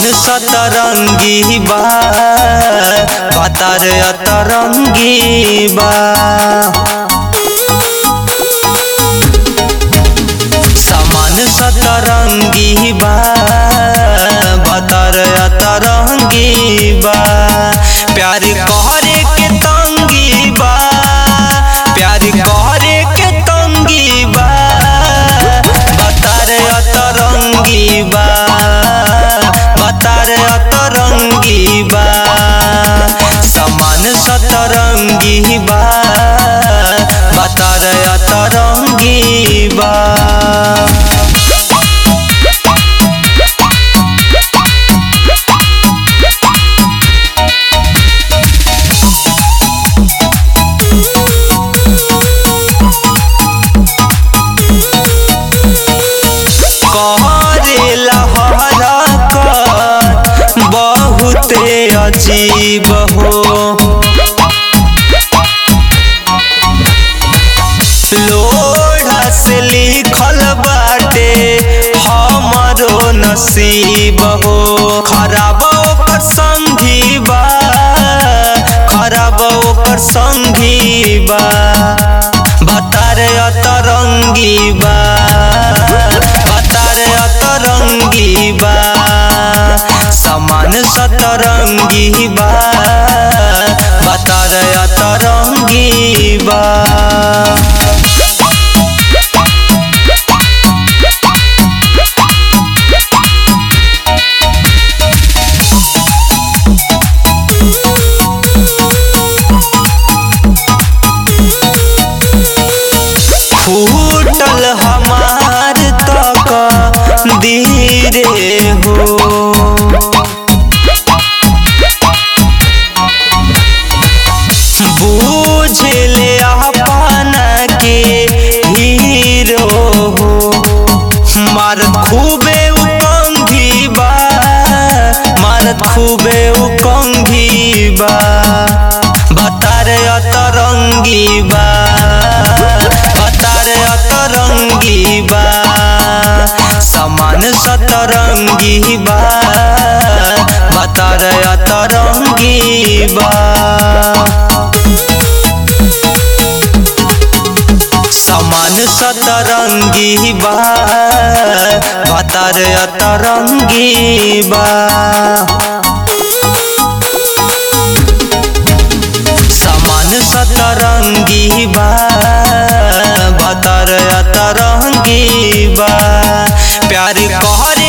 सतरंगी बा पातर अतरंगी बा समान सतरंगी बा बतर अतरंगी बा प्यार कहरे के तंगी बा प्यार कहरे के तंगी बा बतर अतरंगी बा बतर अतरंगी बा समान सतरंगी बा बतर अतरंगी बा करेला हरकत बहुते अजीब हो लोढ़ा से लिखल बाटे हमरो नसीब हो खराब ओकर संगी बा खराब ओकर संगी बा बतार अतरंगी बा बतार अतरंगी बा समान सतरंगी बा बतार अतरंगी बा फूटल हमार तक धीरे हो बूझले अपना के हीरो हो मारत खूबे उकंघी बा मारत खूबे उकंघी बा बतार अतरंगी बा बतार अतरंगी बा समान सतरंगी बा बतार अतरंगी बा समान सतरंगी बा बतार अतरंगी बा समान सतरंगी बा बतार अतरंगी बा प्यार कहरे